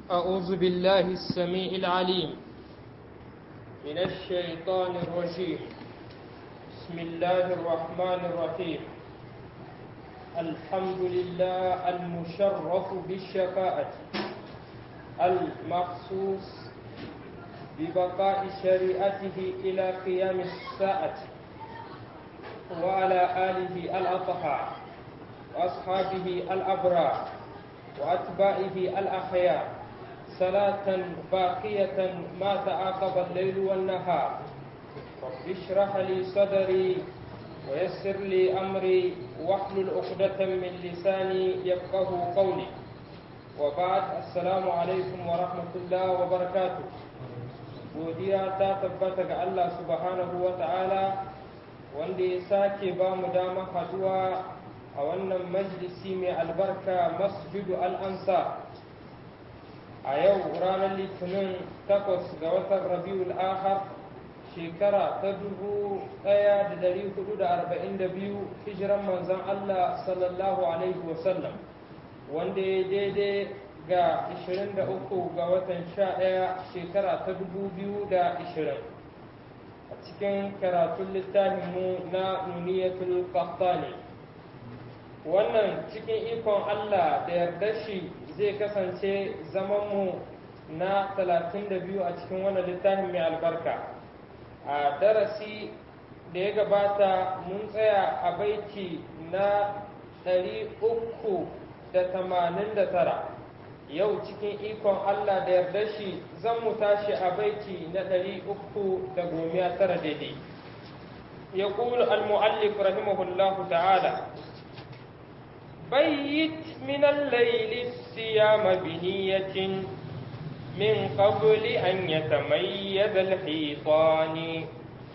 أعوذ بالله السميع العليم من الشيطان الرجيم بسم الله الرحمن الرحيم الحمد لله المشرف بالشفاعة المخصوص ببقاء شريعته إلى قيام الساعة وعلى آله الأطهار وأصحابه الأبرار وأتباعه الأخيار صلاة باقية ما تعاقب الليل والنهار رب اشرح لي صدري ويسر لي أمري واحلل عقدة من لساني يفقه قولي وبعد السلام عليكم ورحمة الله وبركاته godiya ta tabbata ga Allah subhanahu wa ta'ala wanda ya sake ba mu dama haduwa a wannan majalisi mai albarka masjidu al'ansa a yau ranar litinin takwas ga watan rabiul ahar shekara ta dubu ɗaya da dari hudu da arba'in da biyu hijiran manzan Allah sallallahu alaihi wasallam wanda ya daidai ga 23 ga watan 11 shekara ta 2020 a cikin karatun littafinmu na nuniyatul qahtani wannan cikin ikon Allah da yarda shi zai kasance zamanmu na 32 a cikin wannan littafin mai albarka a darasi da ya gabata mun tsaya a baiti na 389 yau cikin ikon Allah da yarda shi zan mu tashi a baiti na ɗari uku da gomiya tara daidai ya ƙulu al-mu'allif rahimahullahu ta'ala bayyit min al-layli siyama bi niyyatin min qabli an yatamayyaza al-hitani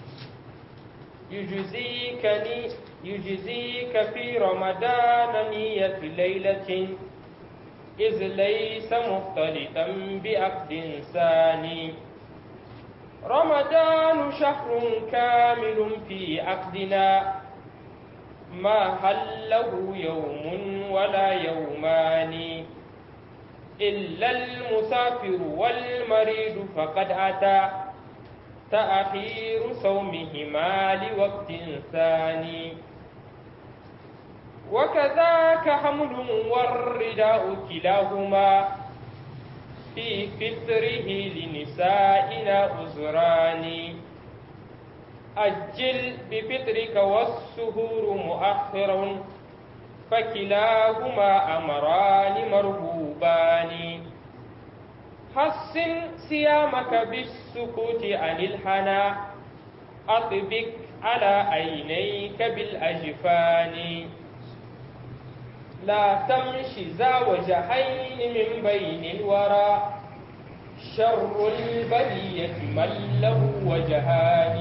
yujzikani yujzika fi ramadana niyyatu laylatin إذ ليس مختلطا بعقد ثاني رمضان شهر كامل في عقدنا ما هل له يوم ولا يومان إلا المسافر والمريض فقد أتى تأخير صومهما لوقت ثاني وكذاك حمل والرداء كلاهما في فطره لنسائنا أزران أجل بفطرك والسهور مؤخر فكلاهما أمران مرهوبان حسن صيامك بالسكوت عن الحنا أطبق على عينيك بالأجفان لا تمشي ذا وجهين من بين الورى شر البرية من له وجهان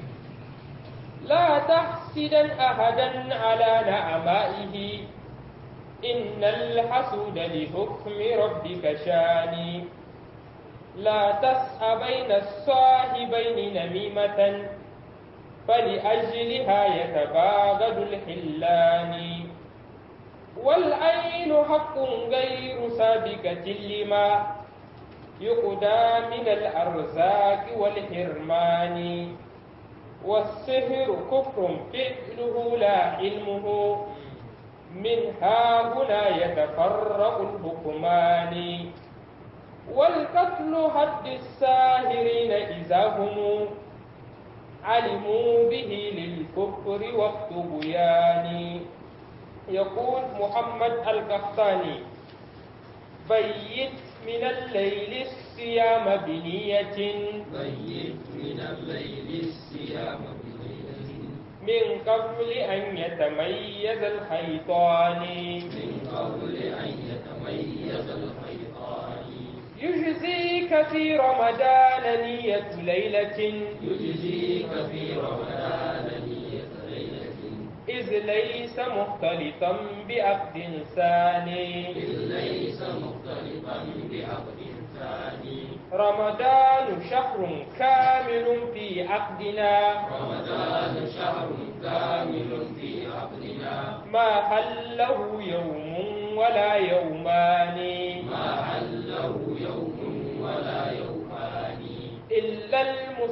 لا تحسدا أحدا على نعمائه إن الحسود لحكم ربك شاني لا تسأ بين الصاحبين نميمة فلأجلها يتباغد الحلان والعين حق غير سابقة لما يقدى من الأرزاق والحرمان والسحر كفر فعله لا علمه من ها هنا يتفرق الحكمان والقتل حد الساهرين إذا هم علموا به للكفر وقت بيان يقول محمد القحطاني بيت من الليل الصيام بنية بيت من الليل الصيام بنية من قبل أن يتميز الخيطان من قبل أن يتميز الخيطان يجزيك في رمضان نية ليلة يجزيك في رمضان نية ليلة إذ ليس مختلطا بعقد ثاني إذ ليس مختلفا بعقد ثاني رمضان شهر كامل في عقدنا رمضان شهر كامل في عقدنا ما هل له يوم ولا يومان ما حله يوم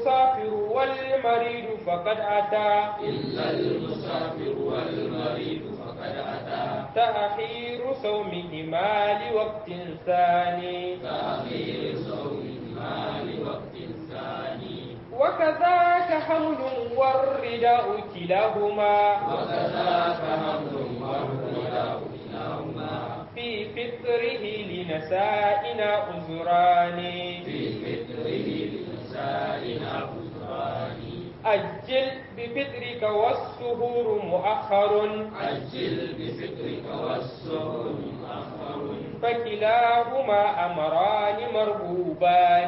المسافر والمريض فقد أتى إلا المسافر والمريض فقد أتى تأخير صومهما لوقت ثاني تأخير صومهما لوقت ثاني وكذاك حمل والرداء كلاهما وكذاك حمل والرداء كلاهما في فطره لنسائنا عذران في فطره لنسائنا عذران أجل بفطرك والسهور مؤخر عجل بفطرك والسهر مؤخر فكلاهما أمران مرغوبان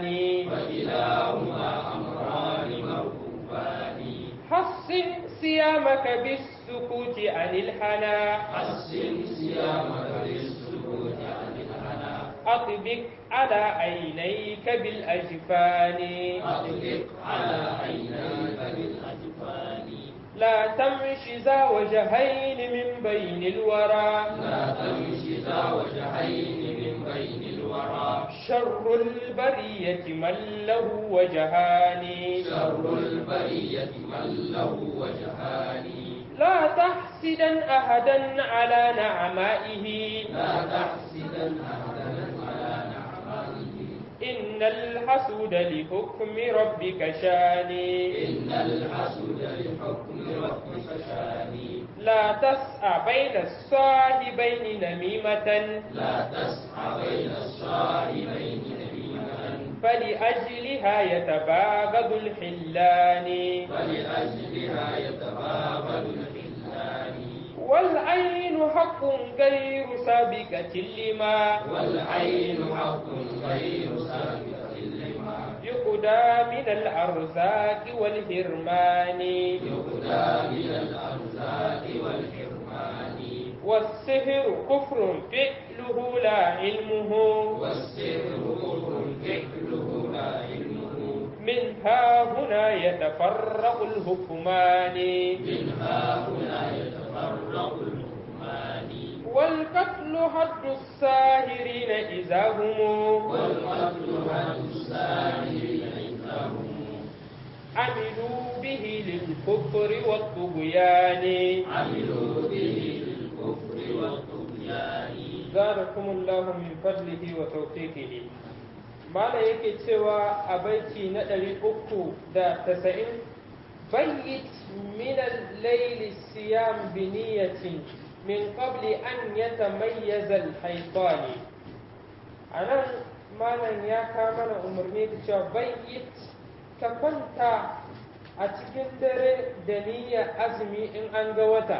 فكلاهما أمران مرغوبان حصن صيامك بالسكوت عن الحنا حسن صيامك بالسكوت عن الهنا أطبق على عينيك بالأجفان أطلق على عينيك بالأجفان لا تمش ذا وجهين من بين الورى لا تمشي ذا وجهين من بين الورى شر البرية من له وجهان شر البرية من له وجهان لا تحسدا أحدا على نعمائه لا تحسدن أحدا على نعمائه إن الحسود لحكم ربك شان إن الحسد لحكم ربك شاني لا تسعى بين الصاحبين نميمة لا تسعى بين الصاحبين نميمة فلأجلها يتباغض الحلان فلأجلها يتباغض الخلان والعين حق غير سابقة لما والعين حق غير سابقة لما يقدى من الأرزاق والهرمان يهدى من الأرزاق والحرمان والسحر كفر فعله لا علمه والسر كفر فعله لا علمه من ها هنا يتفرق الحكمان منها هنا يتفرق الحكمان والقتل حد الساهرين إذا هم والقتل عن الساهرين إذا هم عملوا به للكفر والطغيان عملوا به للكفر والطغيان زادكم الله من فضله وتوفيقه mala yake cewa a baiti na ɗari uku da tasa'in bayyit min al-layli siyam bi niyyatin min qabli an yatamayyaza al-haytani anan malam ya ka mana umarni da cewa bayyit ka kwanta a cikin dare da niyyar azumi in an ga wata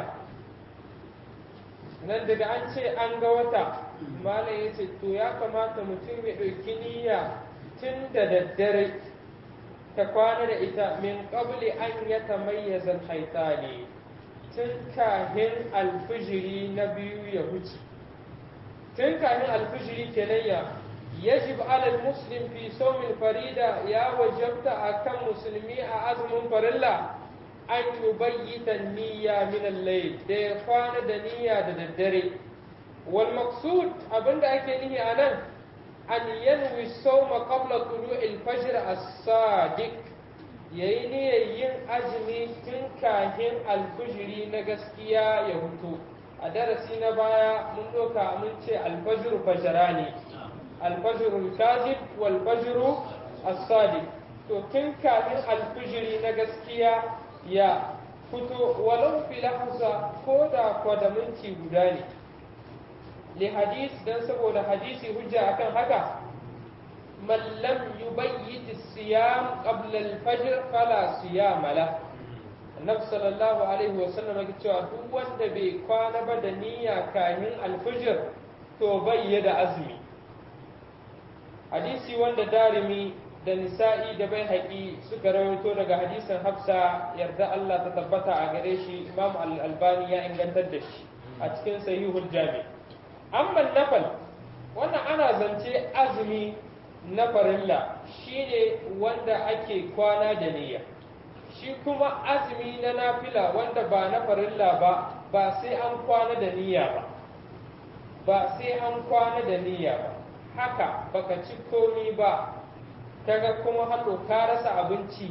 nan daga an ce an ga wata malam ya ce to ya kamata mutum ya ɗauki niyya tun da daddare ka kwana da ita min qabli an ya tamayyaza haitani tun kahin alfijiri na biyu ya huce tun kahin alfijiri kenan ya yajib alal muslim fi sawmin farida ya wajabta akan musulmi a azumin farilla an yubayyita niyya min al-layl da ya kwana da niyya da daddare wal maqsud abinda ake nihi anan an yanwi sawma qabla tulu'il fajr as-sadiq yayi niyyar yin azumi tun kahin alfujiri na gaskiya ya hutu a darasi na baya mun doka mun ce alfajr fajrani alfajr al-kazib wal fajr as-sadiq to tun kahin alfujiri na gaskiya ya fito walau fi lahza ko da kwada minti guda ne li hadis dan saboda hadisi hujja akan haka man lam yubayyit siyam qabla al-fajr fala siyam la annabi sallallahu alaihi wasallam yake cewa duk wanda bai kwana ba da niyya kamin al-fajr to bai da azumi hadisi wanda darimi da nisa'i da bai haƙi suka rawaito daga hadisin hafsa yarda Allah ta tabbata a gare shi imam al-albani ya ingantar da shi a cikin sahihul jami amma nafal wannan ana zance azumi na farilla shine wanda ake kwana da niyya shi kuma azumi na nafila wanda ba na farilla ba ba sai an kwana da niyya ba ba sai an kwana da niyya ba haka baka ci komi ba kaga kuma hannu ka rasa abinci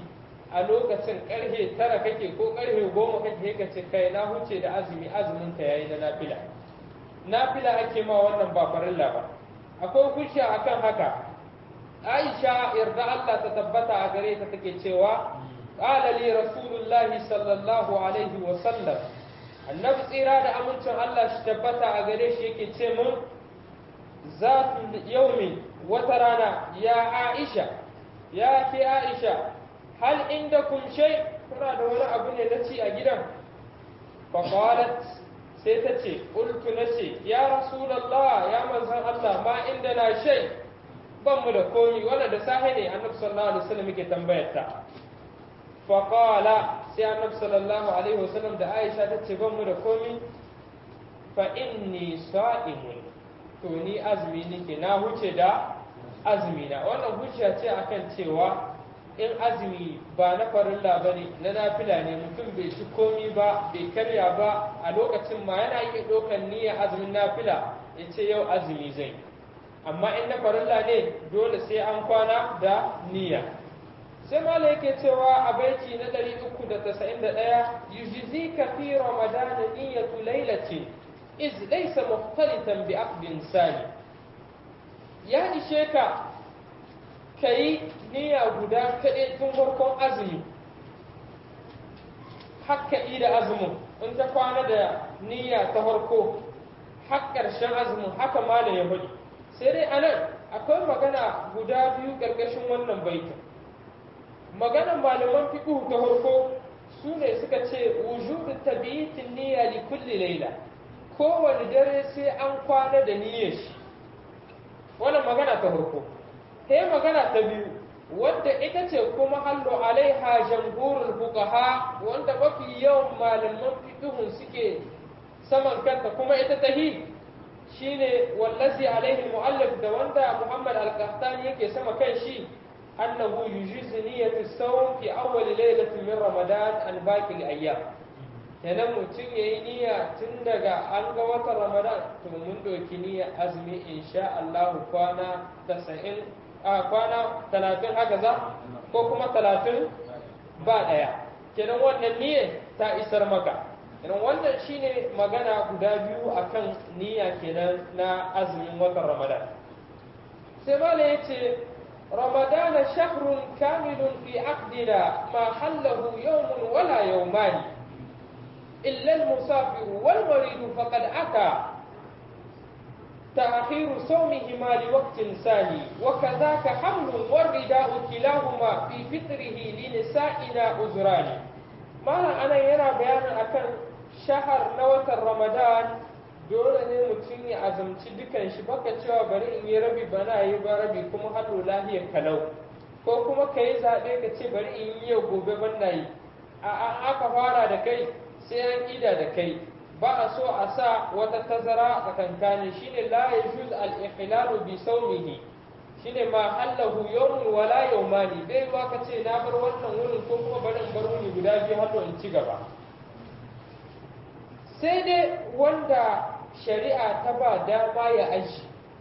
a lokacin karhe tara kake ko karhe goma kake ka ce kai na huce da azumi azumin ka yayi na nafila nafila ake ma wannan ba farilla ba akwai hujja akan haka Aisha yarda Allah ta tabbata a gare ta take cewa qala li rasulullahi sallallahu alaihi wa sallam annabi tsira da amincin Allah shi tabbata a gare shi yake ce mun zatu yaumi wata rana ya Aisha ya ke Aisha hal indakum shay kuna da wani abu ne na ci a gidan fa qalat sai ta ce qultu nace ya rasulullah ya manzon Allah ma inda na shay ban mu da komi wanda da sahi ne annabi sallallahu alaihi wasallam yake tambayar ta fa qala sai annabi sallallahu alaihi wasallam da Aisha ta ce ban mu da komi fa inni sa'imun to ni azumi nake na huce da azumi na wannan hujja ce akan cewa in azumi ba na farilla ba ne na nafila ne mutum bai ci komi ba bai karya ba a lokacin ma yana iya ɗaukar niyyar azumin nafila ya ce yau azumi zai amma in na farilla ne dole sai an kwana da niyya sai mala yake cewa a baiti na 391 yujizika fi ramadana niyyatu lailatin iz laysa mukhtalitan bi aqdin sani ya ishe ka kai niyya guda kaɗai tun farkon azumi hakka da azumin in ta kwana da niyya ta farko har ƙarshen azumin haka mala ya faɗi sai dai anan akwai magana guda biyu ƙarƙashin wannan baitin maganan malaman fiqh ta farko su ne suka ce wujudu tabiitin niyya li kulli layla kowane dare sai an kwana da niyyar shi wannan magana ta farko sai magana ta biyu wadda ita ce kuma hallo alaiha jamhurul fuqaha wanda mafi yawan malaman fiqhun suke saman kanta kuma ita tahi shine wallazi alaihi muallif da wanda Muhammad al-Qahtani yake sama kan shi annahu yujizu niyyatu sawm fi awwal laylatin min ramadan an baqi al-ayyam kenan mutum yayi niyya tun daga an ga watan ramadan to mun doki niyyar azumi insha Allah kwana 90 a kwana 30 haka za ko kuma 30 ba daya kenan wannan niyyar ta isar maka kenan wannan shine magana guda biyu akan niyya kenan na azumin watan ramadan sai mala yace رمضان شهر كامل في عقدنا ما حله يوم ولا يومان إلا المسافر والمريض فقد أتى تأخير صومهما لوقت ثاني وكذاك حمل والرداء كلاهما في فطره لنسائنا عذران ما أنا يرى بيانا أكن شهر نوة رمضان dole ne mutum ya azumci dukan shi baka cewa bari in yi rabi bana yi ba rabi kuma hannu lahiyar kalau ko kuma ka yi zaɓe ka ce bari in yi yau gobe bana yi a aka fara da kai sai an ida da kai ba a so a sa wata tazara a tsakankanin shine la yajuz al-ikhlalu bi sawmihi shine ma hallahu yawmun wala yawmani bai ba ka ce na bar wannan wurin ko kuma bari in bar wuni guda biyu har in ci gaba sai dai wanda shari'a ta ba dama ya aji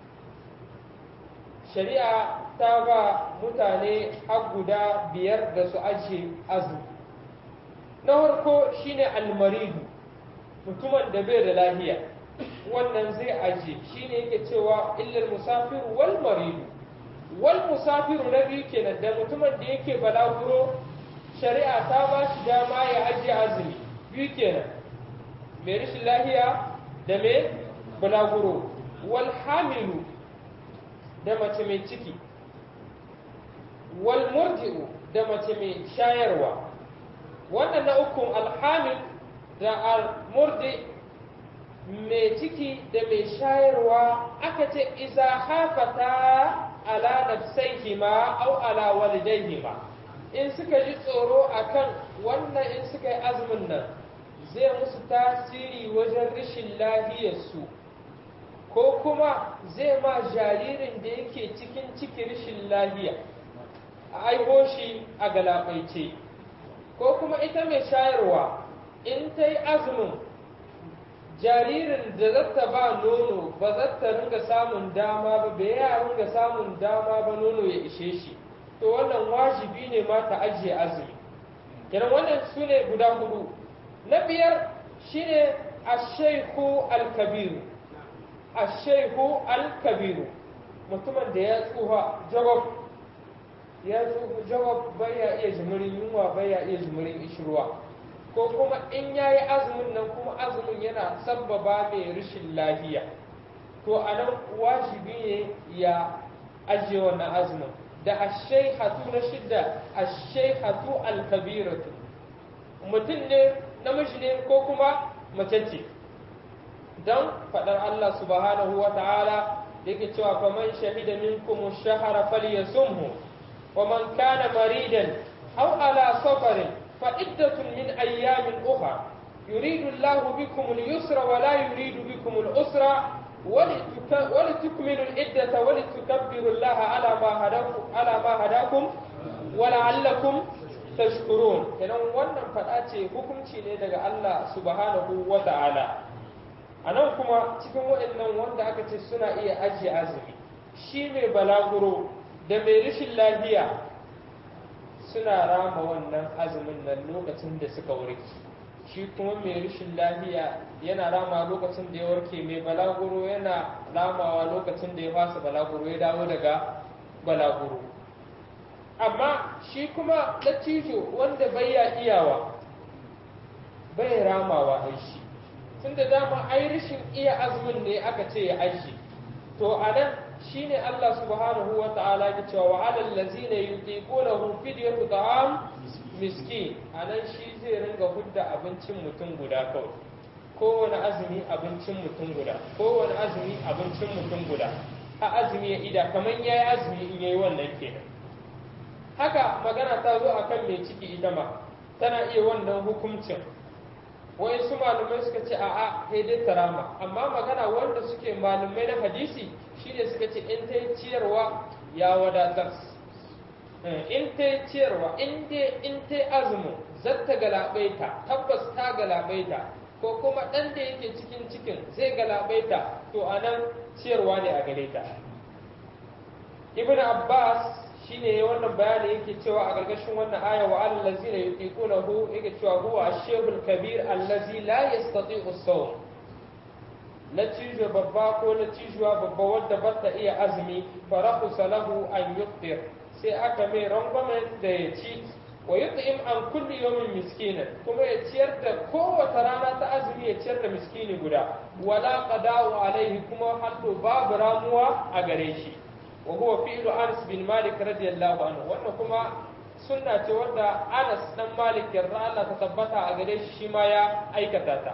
shari'a ta ba mutane har guda biyar da su ajiye azumi na farko shine almaridu mutumin da bai da lahiya wannan zai aje shine yake cewa illal musafiru wal maridu wal musafiru na biyu kenan da mutumin da yake balaguro shari'a ta ba shi dama ya ajiye azumi biyu kenan mai rashin lahiya da mai balaguro wal hamilu da mace mai ciki wal murji'u da mace mai shayarwa wannan na ukun alhamil da almurdi mai ciki da mai shayarwa aka ce iza hafata ala nafsaihima au ala walidaihima in suka ji tsoro akan wannan in suka yi azumin nan zai musu tasiri wajen rashin lahiyarsu ko kuma zai ma jaririn da yake cikin ciki rashin lahiya a aiho shi a galabaice ko kuma ita mai shayarwa in ta yi azumin jaririn da zata ba nono ba zata ringa samun dama ba bai ya ringa samun dama ba nono ya ishe shi to wannan wajibi ne ma ta ajiye azumi kenan wannan su ne guda hudu na biyar shine ashaihu alkabiru ashaihu alkabiru mutumin da ya tsuha jawab ya tsuha jawab baya iya jimirin yunwa baya iya jimirin ishirwa ko kuma in ya yi azumin nan kuma azumin yana sabbaba mai rashin lafiya to a nan wajibi ne ya ajiye wannan azumin da ashaihatu na shidda ashaihatu alkabiratu mutum ne namiji ne ko kuma mace ce don faɗar Allah subhanahu wa ta'ala yake cewa faman shahida minkum ash-shahra falyasumhu wa man kana maridan aw ala safarin fa iddatun min ayyamin ukhra yuridu Allahu bikum al-yusra wa la yuridu bikum al-usra ولتكملوا العدة ولتكبروا الله على ما هداكم على ما هداكم ولعلكم tashkurun kenan wannan faɗa ce hukunci ne daga Allah subhanahu wa ta'ala a nan kuma cikin waɗannan wanda aka ce suna iya ajiye azumi shi mai balaguro da mai rashin lafiya suna rama wannan azumin nan lokacin da suka warke shi kuma mai rashin lafiya yana rama lokacin da ya warke mai balaguro yana ramawa lokacin da ya fasa balaguro ya dawo daga balaguro amma shi kuma dattijo wanda bai ya iyawa bai ramawa ai shi tun da dama ai rashin iya azumin ne aka ce ya aji to a nan shi ne Allah subhanahu wa ta'ala ya cewa wa alal lazina yutiqunahu fidyatu ta'am miskin a nan shi zai ringa hudda abincin mutum guda kawai kowane azumi abincin mutum guda kowane azumi abincin mutum guda a azumi ya ida kamar yayi azumi in yayi wannan kenan haka magana ta zo akan mai ciki ita ma tana iya wannan hukuncin wai su malumai suka ce a'a sai dai tarama amma magana wanda suke malumai na hadisi shine suka ce in ta yi ciyarwa ya wadatar in ta yi ciyarwa in dai in ta yi azumin zata galabaita tabbas ta galabaita ko kuma ɗan da yake cikin cikin zai galabaita to a nan ciyarwa ne a gare ta ibn abbas shine wannan bayani yake cewa a gargashin wannan aya wa allazina yutiqunahu yake cewa huwa ash-shaykhul kabir allazi la yastati'u as-sawm natijo babba ko natijuwa babba wadda ba ta iya azumi farahu salahu an yuftir sai aka mai rangwamen da ya ci wa yut'im an kulli yawmin miskina kuma ya ciyar da kowace rana ta azumi ya ciyar da miskini guda wala qada'u alaihi kuma haddo babu ramuwa a gare shi وهو فعل أنس بن مالك رضي الله عنه وأنه كما سنة ودى أنس بن مالك يرضى الله تثبتها أغريش شمايا أي كتاتا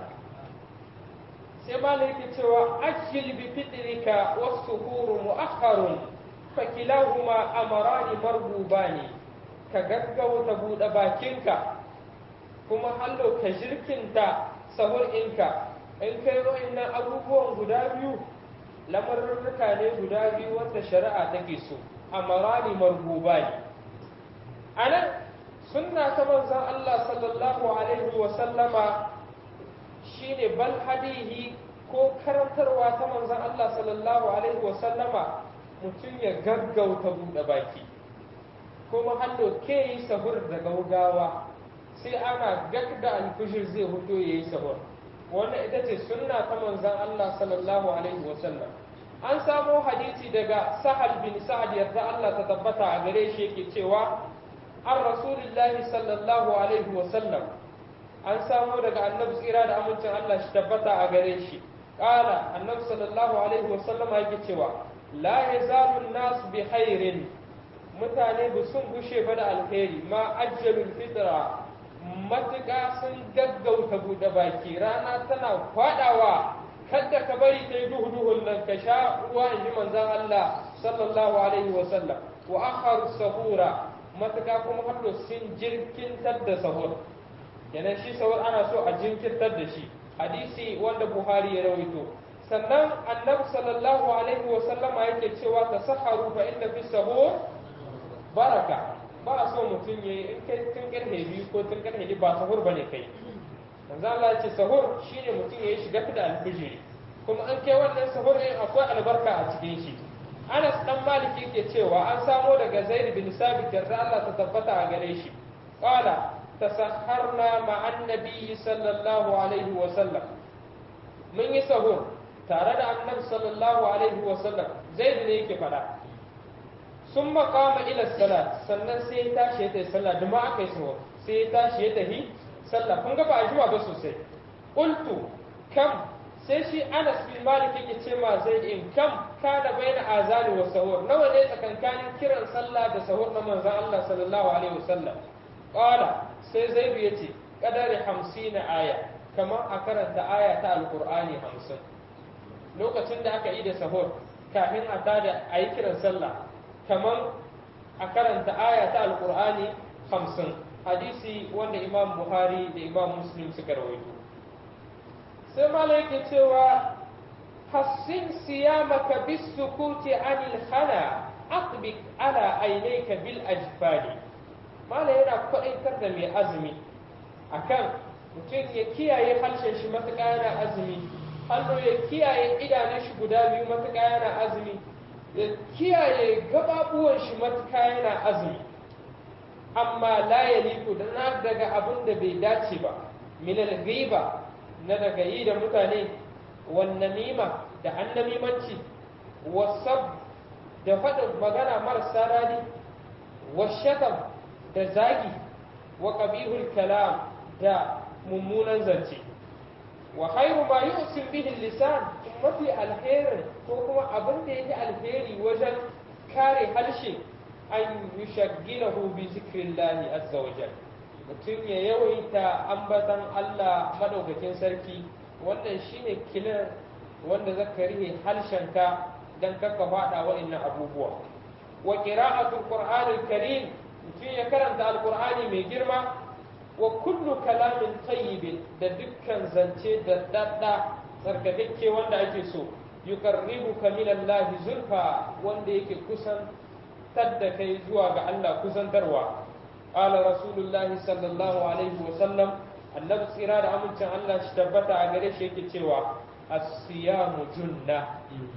سيما لك توا أجل بفطرك والسهور مؤخر فكلاهما أمران مرغوبان كغغو تبود باكينك كما حلو كجركنتا سهور إنك إن كيرو إن أبوبون غدابيو lamarurruka ne guda biyu wanda shari'a take so amarani marhuba ne a nan sunna ta manzan Allah sallallahu alaihi wa sallama shine bal hadihi ko karantarwa ta manzan Allah sallallahu alaihi wa sallama mutum ya gaggauta buɗe baki kuma hallo ke yi sahur da gaugawa sai ana gagda alfishir zai huto ya yi sahur wannan ita ce sunna ta manzan Allah sallallahu alaihi wa sallam an samo hadisi daga sahal bin sa'ad yarda Allah ta tabbata a gare shi yake cewa an rasulillahi sallallahu alaihi wa sallam an samo daga annabi tsira da amincin Allah shi tabbata a gare shi qala annabi sallallahu alaihi wa sallam yake cewa la yazalu an-nas bi khairin mutane ba sun gushe ba da alheri ma ajjalul fitra matuƙa sun gaggauta buɗe baki rana tana kwaɗawa kada ka bari ta yi duhu duhun nan ka sha ruwa in ji manzan Allah sallallahu alaihi wa sallam wa akharu sahura matuƙa kuma har sun jirkintar da sahur kenan shi sahur ana so a jinkirtar da shi hadisi wanda Buhari ya rawaito sannan annabi sallallahu alaihi wa sallama yake cewa tasaharu fa inna fi sahur baraka ba a so mutum ya yi in kai tun karfe biyu ko tun karfe biyu ba sahur ba ne kai manzo Allah ya ce sahur shine mutum ya yi shiga da alfijiri kuma an kai wannan sahur din akwai albarka a cikin shi Anas dan Malik yake cewa an samo daga Zaid bin Sabit da Allah ta tabbata a gare shi qala تسحرنا مع النبي صلى الله عليه وسلم من يسهر tare da annabi sallallahu alaihi wasallam zai ne yake fada sun makama ila salat sannan sai ya tashi ya tafi sallah da ma aka yi sahur sai ya tashi ya tafi sallah kun ga ba a jima ba sosai qultu kam sai shi Anas bin Malik yake ce ma zai in kam kana baina azani wa sahur nawa ne tsakankanin kiran sallah da sahur na manzon Allah sallallahu alaihi wasallam qala sai Zaid yace kadari 50 aya kamar a karanta aya ta alqur'ani 50 lokacin da aka yi da sahur kafin a tada a yi kiran sallah kamar a karanta aya ta alqur'ani 50 hadisi wanda Imam Buhari da Imam Muslim suka rawaito sai malaike cewa hassin siyamaka bisukuti anil hana aqbik ala ainayka bil ajfani mala yana kwaɗaitar da mai azumi akan mutum ya kiyaye harshen shi matuƙa yana azumi hannu ya kiyaye idanun shi guda biyu matuƙa yana azumi ya kiyaye gababuwan shi matuƙa yana azumi amma la yaliku da na daga abin da bai dace ba minal ghiba na daga yi da mutane wannamima da annamimanci wasab da faɗin magana marasa daɗi washatam da zagi wa ƙabihul kalam da mummunan zance wa khairu ma yu'sin bihi lisan mafi alherin ko kuma abin da yake alheri wajen kare harshe an yushaggilahu bi zikrillahi azza wa jalla mutum ya yawaita ambatan Allah madaukakin sarki wannan shine kilar wanda zaka rihe harshenka dan kaka fada wa'annan abubuwa wa qira'atul qur'anil karim mutum ya karanta alqur'ani mai girma wa kullu kalamin tayyibin da dukkan zance da dadda tsarkakakke wanda ake so yuqarribuka min Allah zulfa wanda yake kusan tadda kai zuwa ga Allah kusantarwa قال رسول الله صلى الله عليه وسلم annabi tsira da amincin Allah shi tabbata a gare shi yake cewa as-siyamu junna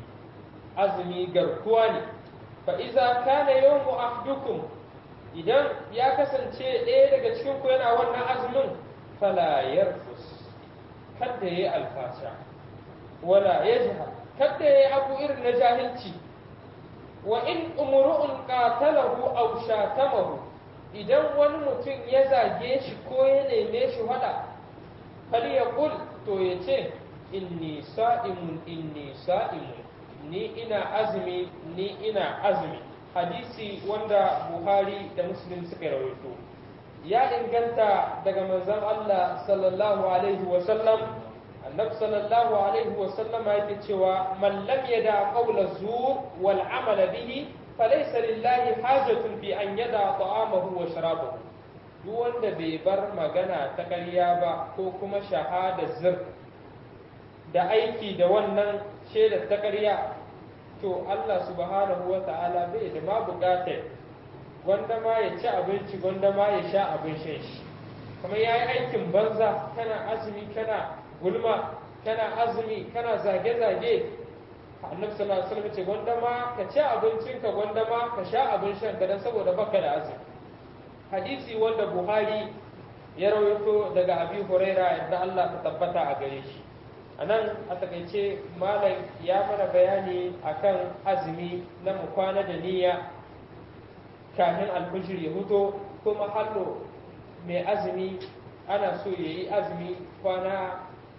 azumi garkuwa ne fa iza kana yawmu ahdukum idan ya kasance ɗaya daga cikin ku yana wannan azumin fala yarfus kada yayi alfasha wala yajha kada yayi abu irin na jahilci wa in umru'un qatalahu aw shatamahu idan wani mutum ya zage shi ko ya neme shi hada fal ya kul to ya ce inni sa'imun inni sa'imun ni ina azumi ni ina azumi hadisi wanda buhari da muslim suka rawaito ya inganta daga manzon Allah sallallahu alaihi wa sallam annabi sallallahu alaihi wa sallama yake cewa man lam yada qawla zur wal amala bihi falaisa lillahi hajatun fi an yada ta'amahu wa sharabahu duk wanda bai bar magana ta ƙarya ba ko kuma shahada zir da aiki da wannan shaidar ta ƙarya to Allah subhanahu wa ta'ala bai da ma buƙatar gwanda ma ya ci abinci gwanda ma ya sha abin shan shi kuma ya yi aikin banza kana azumi kana gulma kana azumi kana zage-zage annabi sallallahu alaihi wasallam ce gwanda ma ka ci abincin ka gwanda ma ka sha abin shan ka dan saboda baka da azumi hadisi wanda buhari ya rawaito daga abi huraira yadda Allah ta tabbata a gare shi anan a takaice malam ya mana bayani akan azumi na mu kwana da niyya kafin alfijir ya huto kuma hallo mai azumi ana so ya yi azumi kwana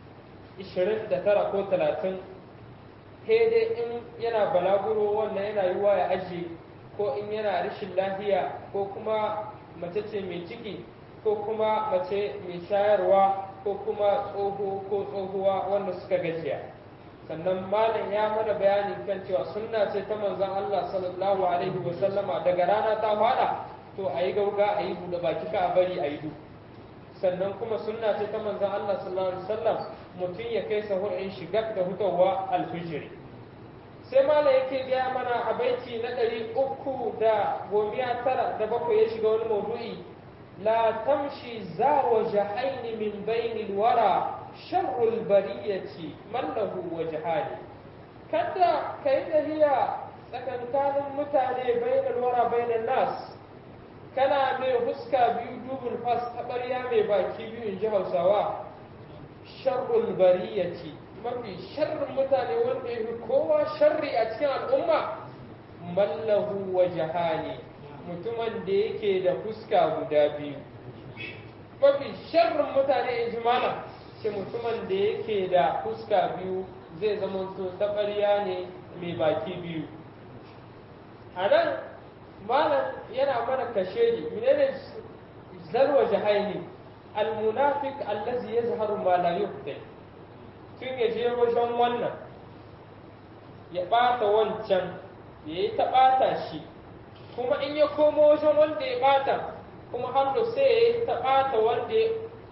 29 ko 30 sai dai in yana balaguro wannan yana yiwa ya ajiye ko in yana rashin lafiya ko kuma mace ce mai ciki ko kuma mace mai shayarwa ko kuma tsoho ko tsohuwa wanda suka gajiya sannan malam ya mana bayani kan cewa sunna ce ta manzon Allah sallallahu alaihi wa sallama daga rana ta fada to a yi gauga a yi buɗe baki ka a bari a yi du sannan kuma sunna ce ta manzon Allah sallallahu alaihi wa sallam mutum ya kai sahur in shiga da hutawa alfijiri sai mala yake gaya mana a baiti na ɗari uku da gomiya tara da bakwai ya shiga wani maudu'i la tamshi za wa jahaini min bainil wara sharrul bariyati man lahu wajhani kada kai tahiya tsakankanin mutane bainal wara bainan nas kana mai huska biyu dubul fas taɓarya mai baki biyu in ji hausawa sharrul bariyati mafi sharrin mutane wanda ya fi kowa sharri a cikin al'umma mallahu wa jahani mutumin da yake da fuska guda biyu mafi sharrin mutane in ji mana ce mutumin da yake da fuska biyu zai zama to taɓarya ne mai baki biyu a nan malam yana mana kashedi menene zarwa jahaini almunafik allazi yazharu ma la yuqti tun ya je wajen wannan ya ɓata wancan ya yi ta ɓata shi kuma in ya komo wajen wanda ya ɓata kuma hannu sai ya yi ta ɓata wanda ya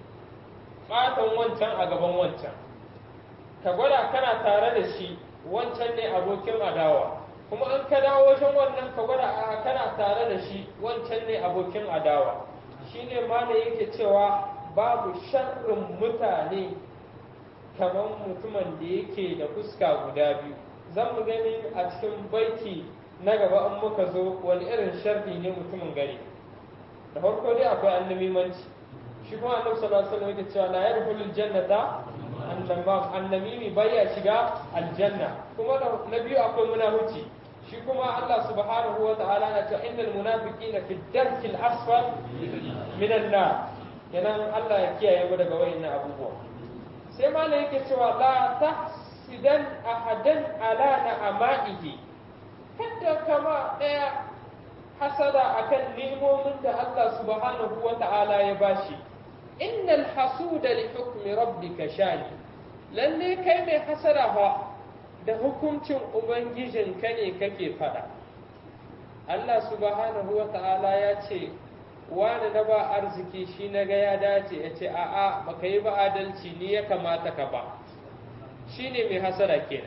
ɓatan wancan a gaban wancan ka gwada kana tare da shi wancan ne abokin adawa kuma in ka dawo wajen wannan ka gwada a kana tare da shi wancan ne abokin adawa shine ma da yake cewa babu sharrin mutane kamar mutumin da yake da fuska guda biyu zan mu gani a cikin baiti na gaba in muka zo wani irin sharri ne mutumin gari da farko dai akwai annamimanci shi kuma annabi sallallahu alaihi wasallam yake cewa la yadkhulul jannata annamam annamimi baya shiga aljanna kuma na biyu akwai munafici shi kuma Allah subhanahu wa ta'ala na cewa innal munafiqina fi darkil asfal minan nar kenan Allah ya kiyaye mu daga wayannan abubuwa sai malam yake cewa la tahsidan ahadan ala na'amaihi kada kama daya hasada akan ni'imomin da Allah subhanahu wa ta'ala ya bashi innal hasuda li hukmi rabbika shani lalle kai mai hasada fa da hukuncin ubangijinka ne kake fada Allah subhanahu wa ta'ala ya ce wani na ba arziki shi na ga ya dace ya ce a'a baka yi ba adalci ni ya kamata ka ba shi ne mai hasara kenan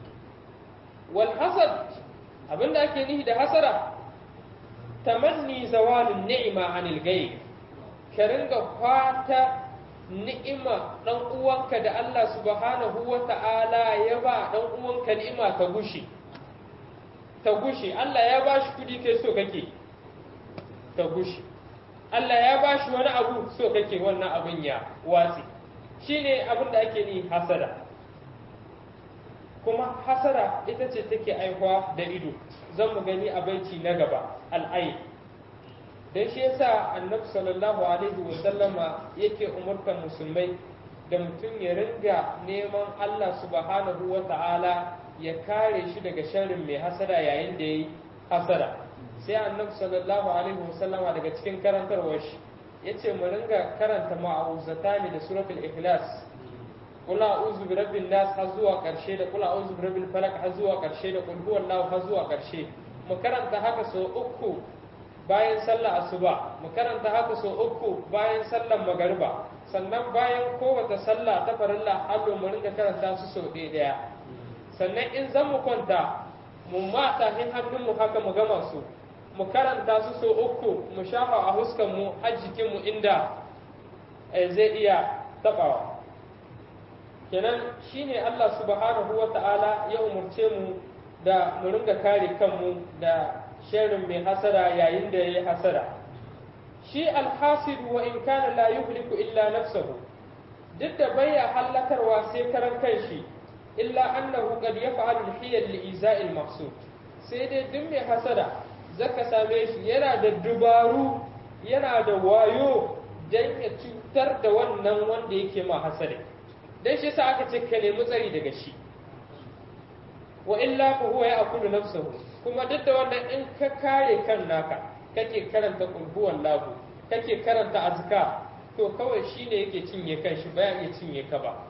wal hasad abinda ake nihi da hasara tamanni zawalin ni'ima anil gayb ka ringa fata ni'ima dan uwanka da Allah subhanahu wa ta'ala ya ba dan uwanka ni'ima ta gushi ta gushi Allah ya bashi kudi kai so kake ta gushi Allah ya bashi wani abu so kake wannan abin ya watsi shine abin da ake ni hasada kuma hasara ita ce take aikwa da ido zan mu gani a baiti na gaba al'ain dan shi yasa annabi sallallahu alaihi wa sallama yake umurtar musulmai da mutum ya ringa neman Allah subhanahu wa ta'ala ya kare shi daga sharrin mai hasada yayin da yayi hasada sai annabi sallallahu alaihi wa sallama daga cikin karantarwar shi yace mu ringa karanta ma'uzatani da suratul ikhlas qul a'udhu bi rabbin nas har zuwa karshe da qul a'udhu bi rabbil falaq har zuwa karshe da qul huwallahu har zuwa karshe mu karanta haka sau uku bayan sallah asuba mu karanta haka sau uku bayan sallar magariba sannan bayan kowace sallah ta farilla hallo mu ringa karanta su sau ɗaya ɗaya sannan in zan mu kwanta mu mata hin hannun mu haka mu gama su mu karanta su sau uku mu shafa a huskan mu a jikin mu inda zai iya tabawa kenan shine Allah subhanahu wa ta'ala ya umurce mu da mu ringa kare kanmu da sharrin mai hasara yayin da ya yi hasara shi alhasidu wa in kana la yuhliku illa nafsahu duk da baya hallakarwa sai karan kanshi illa annahu qad yaf'alu al-hiyal li iza'il maqsud sai dai duk mai hasara zaka same shi yana da dubaru yana da wayo dan ya cutar da wannan wanda yake ma hasada dan shi yasa aka ce ka nemi tsari daga shi wa illa fa huwa ya'kulu nafsahu kuma duk da wannan in ka kare kan naka kake karanta kulhuwan lahu kake karanta azka to kawai shine yake cinye kan shi bayan ya cinye ka ba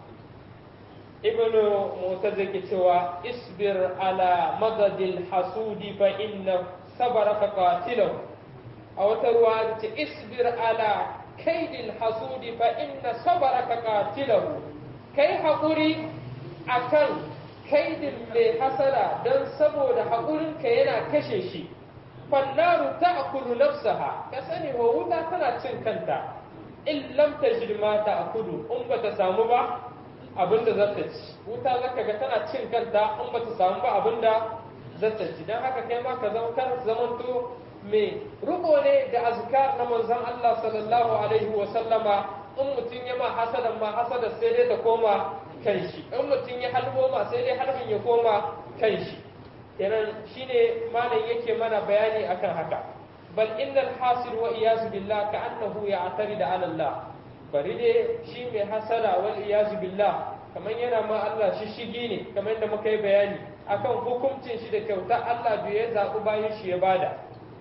ibnu mutaz yake cewa isbir ala madadil hasudi fa inna sabaraka qatilahu a wata ruwa ce isbir ala kaidil hasudi fa inna sabaraka qatilahu kai haƙuri akan kaidin mai hasara don saboda haƙurinka yana kashe shi fannaru ta akulu nafsaha ka sani wa wuta tana cin kanta in lam tajid ma ta akulu in bata samu ba abinda za ta ci wuta zaka ga tana cin kanta in bata samu ba abinda za ta ci dan haka kai ma ka zama kar zamanto mai riko ne da azkar na manzon Allah sallallahu alaihi wa sallama in mutum ya ma hasadan ma hasada sai dai ta koma kan shi in mutum ya halbo ma sai dai halbin ya koma kan shi kenan shine malam yake mana bayani akan haka bal innal hasil wa iyazu billah ka annahu ya'tari da ala Allah bari dai shi mai hasada wal iyazu billah kamar yana ma Allah shi shigi ne kamar da muka yi bayani akan hukuncin shi da kyauta Allah bai ya zaɓi bayan shi ya bada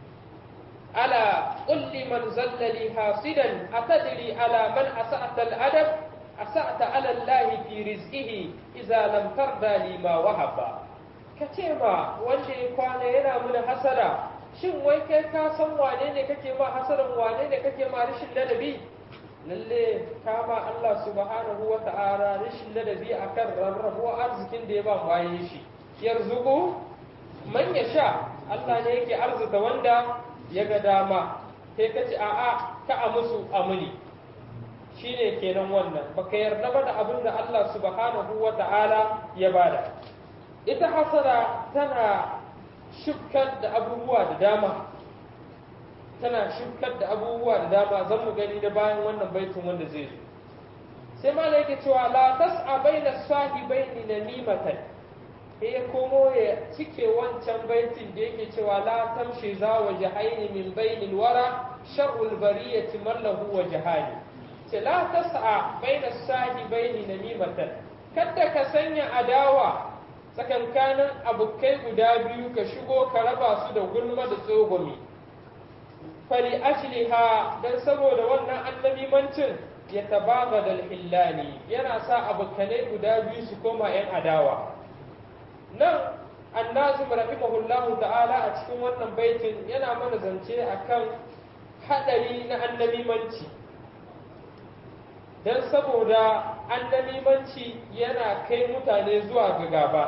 ala kulli man zallali hasidan atadri ala man asa'ata al-adab asa'ata ala Allah fi rizqihi idza lam tarda li ma wahaba kace ma wanda ya kwana yana mun hasada shin wai kai ka san wane ne kake ma hasadan wane ne kake ma rashin ladabi lalle kama Allah subhanahu wa ta'ala rashin ladabi akan rarrabuwa arzikin da ya ba bayan shi yarzuqu man yasha Allah ne yake arzuta wanda ya ga dama sai ka ce a'a ka a musu amuni shine kenan wannan baka yarda ba da abin da Allah subhanahu wa ta'ala ya bada ita hasara tana shukar da abubuwa da dama tana shukar da abubuwa da dama zan mu gani da bayan wannan baitin wanda zai zo sai ma yake cewa la tas'a baina sahibaini namimatan sai ya komo ya cike wancan baitin da yake cewa la tamshi za wa jahaini min bainil wara sharrul bariyati man lahu wa jahani ce la tas'a baina sahibaini namimatan kada ka sanya adawa tsakankanin abokai guda biyu ka shigo ka raba su da gulma da tsogomi fali ashliha dan saboda wannan annabimancin ya tabaga da hillani yana sa abokanai guda biyu su koma yan adawa nan annazim rahimahullahu ta'ala a cikin wannan baitin yana mana zance akan hadari na annabimanci dan saboda annabimanci yana kai mutane zuwa ga gaba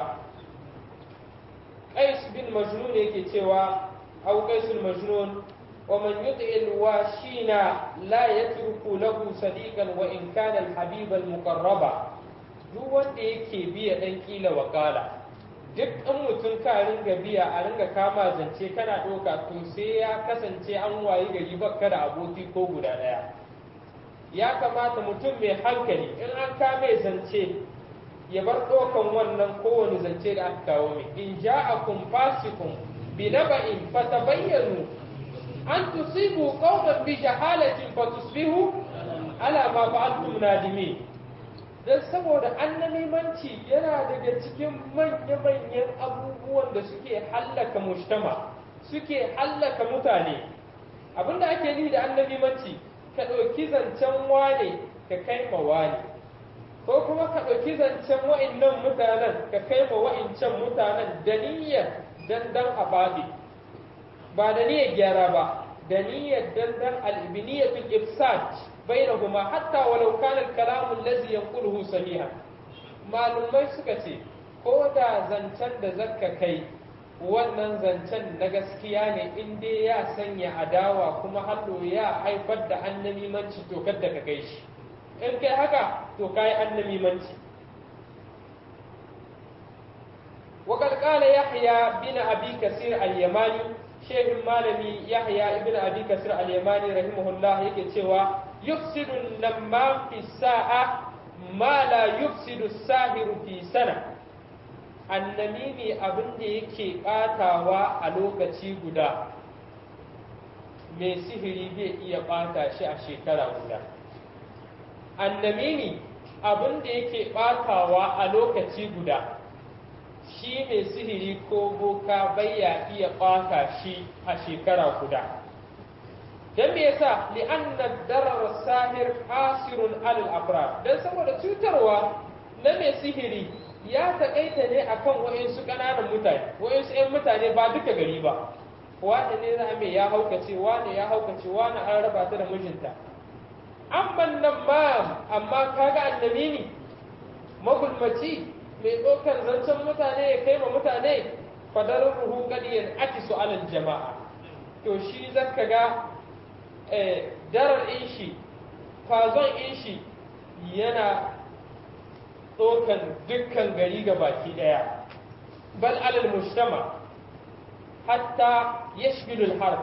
qais bin majnun yake cewa au qaisul majnun ومن يطع الواشين لا يترك له صديقا وان كان الحبيب المقرب duk wanda yake biya dan kila wakala duk in mutum ka ringa biya a ringa kama zance kana ɗauka to sai ya kasance an wayi gari baka da aboki ko guda ɗaya ya kamata mutum mai hankali in an kame zance ya bar ɗaukan wannan kowane zance da aka kawo mai in ja'akum fasikum bi naba'in fatabayyanu an tusibu qauman bi jahalatin fatusbihu ala ma fa'altum nadimin dan saboda annamimanci yana daga cikin manya-manyan abubuwan da suke hallaka mujtama suke hallaka mutane abinda ake nufi da annamimanci ka ɗauki zancen wane ka kai ma wane ko kuma ka ɗauki zancen wa'innan mutanen ka kai ma wa'incan mutanen da niyyar dandan ababi ba da niyyar gyara ba da niyyar dandan al-ibniyatul ifsad bainahuma hatta walau kana al-kalam allazi yanquluhu sahihan malumai suka ce ko da zancen da zakka kai wannan zancen na gaskiya ne in dai ya sanya adawa kuma hallo ya haifar da annamimanci to kadda ka kai shi in kai haka to kai annamimanci وقد قال يحيى بن أبي كثير اليماني شيخ المالمي يحيى ابن أبي كثير اليماني رحمه الله يكي تشوى يفسد النمام في الساعة ما لا يفسد الساهر في سنة annamimi abin da yake ɓatawa a lokaci guda mai sihiri zai iya ɓata shi a shekara guda annamimi abin da yake ɓatawa a lokaci guda shi mai sihiri ko boka baya iya ɓata shi a shekara guda don me yasa li'anna darar sahir asirun alal afrar don saboda cutarwa na mai sihiri ya taƙaita ne akan wa'insu ƙananan mutane wa'insu 'yan mutane ba duka gari ba wani ne za mai ya haukace wani ya haukace wani an raba ta da mijinta amman nan ma amma kaga annabi ne magulmaci mai ɗaukar zancen mutane ya kai ma mutane fadarin ruhu kadiyan atisu alal jama'a to shi zaka ga darar in shi fazon in shi yana ɗaukan dukkan gari ga baki ɗaya bal alal mujtama hatta yashbilul harb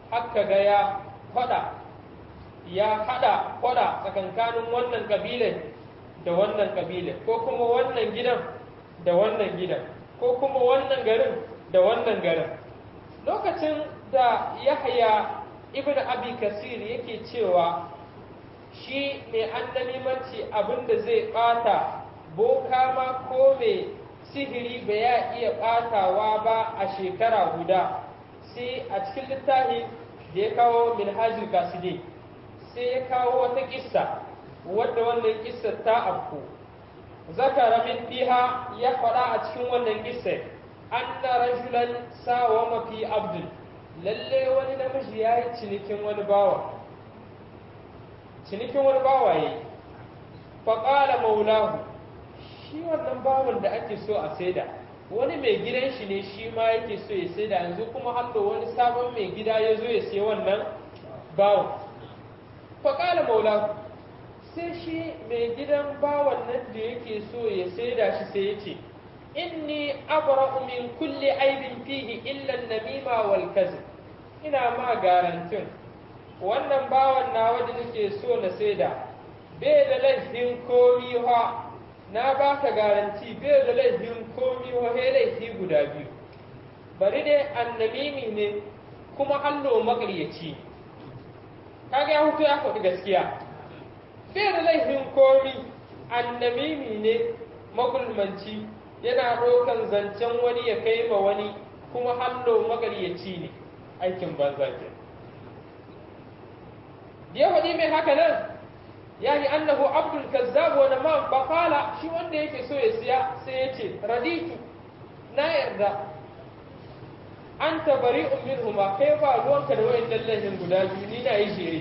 haka ga ya fada ya hada fada tsakankanin wannan kabilan da wannan kabilan ko kuma wannan gidan da wannan gidan ko kuma wannan garin da wannan garin lokacin da yahya ibn abi kasir yake cewa shi mai annamimanci abinda zai bata boka ma ko mai sihiri ba ya iya batawa ba a shekara guda sai a cikin littafi da ya kawo minhajul kaside sai ya kawo wata kissa wadda wannan kissa ta afku zakara min fiha ya faɗa a cikin wannan kissa anna rajulan sawa mafi abdul lalle wani namiji ya yi cinikin wani bawa cinikin wani bawa ya yi faƙala maulahu shi wannan bawan da ake so a saida wani mai gidan shi ne shi ma yake so ya saida yanzu kuma hallo wani sabon mai gida ya zo ya sai wannan bawan faƙala maulahu sai shi mai gidan bawan nan da yake so ya saida shi sai ya ce inni abra'u min kulli aibin fihi illa an-namima wal kadhib ina ma garantin wannan bawan nawa da nake so na saida bai da laifin komi ha na baka garanti bai da laifin komi ha he laifi guda biyu bari dai annamimi ne kuma hallo makaryaci kaga ya hutu ya faɗi gaskiya bai da laifin komi annamimi ne magulmanci yana ɗaukan zancen wani ya kai ma wani kuma hallo magaryaci ne aikin banza ke ya faɗi mai haka nan ya yi annahu abdul kazzab wa ma bakala shi wanda yake so ya siya sai ya ce raditu na yarda an tabari ummin huma kai ba ruwanka da wayan lallahin guda biyu ni na yi shere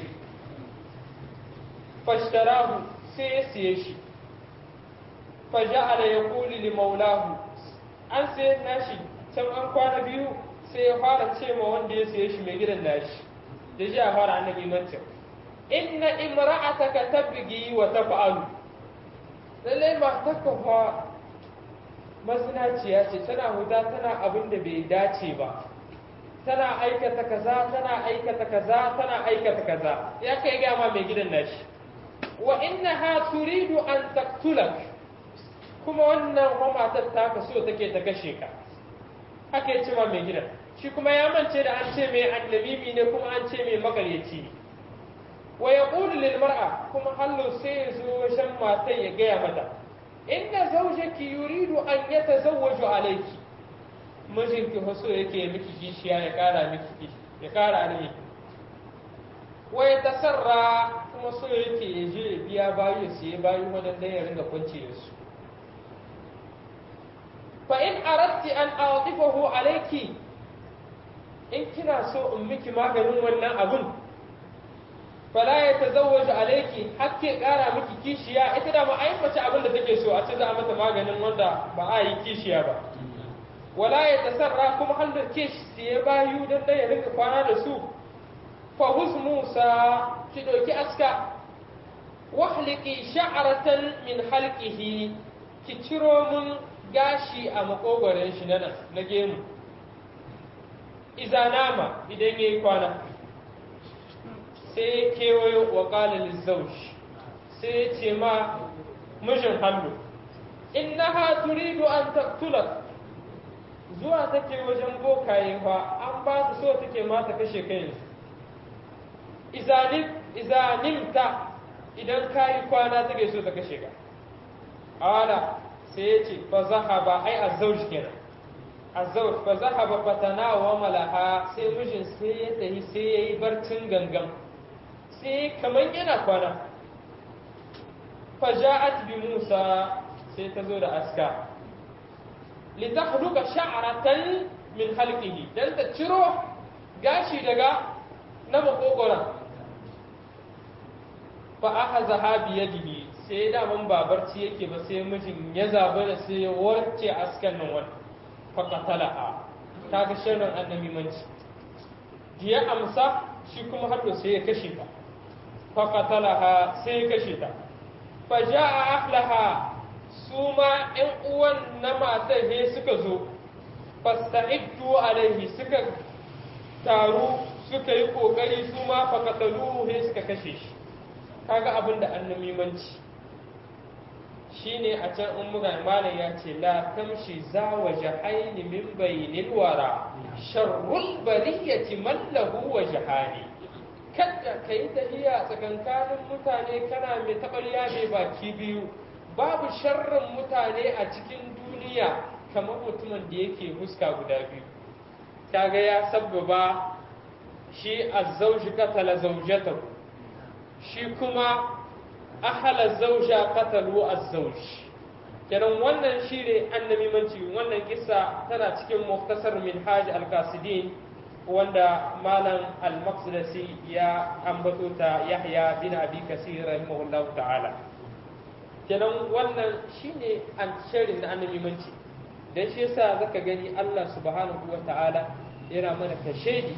fashtarahu sai ya siye shi faja'ala yaqulu li maulahu an sai nashi can an kwana biyu sai ya fara ce ma wanda ya saye shi mai gidan nashi da ji a fara annabi mancin inna imra'ataka tabghi wa taf'alu lalle ma takafa mazinaciya ce tana huda tana abin da bai dace ba tana aikata kaza tana aikata kaza tana aikata kaza ya kai ga ma mai gidan nashi wa innaha turidu an taqtulak kuma wannan matar ta ka so take ta kashe ka haka ya ce ma mai gidan shi kuma ya mance da an ce mai annabimi ne kuma an ce mai makaryaci ne wa ya lil mar'a kuma hallo sai ya zo wajen matan ya gaya mata inna zawjaki yuridu an yatazawwaju alayki mijinki haso yake miki kishiya ya kara miki ya kara ne wa ya tasarra kuma so yake ya je ya biya bayu ya siye bayu wadanda ya ringa kwance da su fa in aradti an atifahu alayki in kina so in miki maganin wannan abun fala ya tazawwaju alayki hakke kara miki kishiya ita da ma ai mace abin da take so a ce za a mata maganin wanda ba a yi kishiya ba wala ya tasarra kuma har da ke siye bayu dan dai ya rinka kwana da su fa hus musa ki doki aska wahliki sha'ratan min halqihi ki ciro mun gashi a makogoron shi na na gemu iza nama idan yayi kwana sai kewayo wa qala lizawj sai ce ma mijin hannu innaha turidu an taqtulak zuwa take wajen bokaye fa an ba su so take ma ta kashe kai izanim izanimta idan kayi kwana take so ta kashe ka ala sai ya ce fa zahaba ai azzauj kenan azzauj fa zahaba fa tanawa malaha sai mijin sai ya tafi sai yayi barcin gangan sai kaman yana kwana fa ja'at bi Musa sai ta zo da aska li tahluka sha'ratan min halqihi dan ta ciro gashi daga na makogoran fa ahazaha bi yadihi sai daman babarci yake ba sai mijin ya zaba da sai ya warce askan nan wani faƙatalaha ta ga shirin annabi manci da ya amsa shi kuma har sai ya kashe ta faƙatalaha sai ya kashe ta fa ja'a ahlaha su ma ƴan uwan na matar he suka zo fasta'iddu alaihi suka taru suka yi kokari su ma faqataluhu sai suka kashe shi kaga abin da annamimanci shine a can in muga malam ya ce la tamshi za wa jahaini min bainil wara sharrul bariyati man lahu wa jahani kada kai tafiya tsakankanin mutane kana mai taɓarya mai baki biyu babu sharrin mutane a cikin duniya kamar mutumin da yake huska guda biyu kaga ya sabbaba shi azzauji katala zaujatahu shi kuma ahala zauja katalu azzauj kenan wannan shi ne annabimanci wannan kissa tana cikin muktasar minhaj al-qasidin wanda malam al-maqdisi ya ambato ta yahya bin abi kasir rahimahullahu ta'ala kenan wannan shine an shirin na annabimanci dan shi yasa zaka gani Allah subhanahu wa ta'ala yana mana kashedi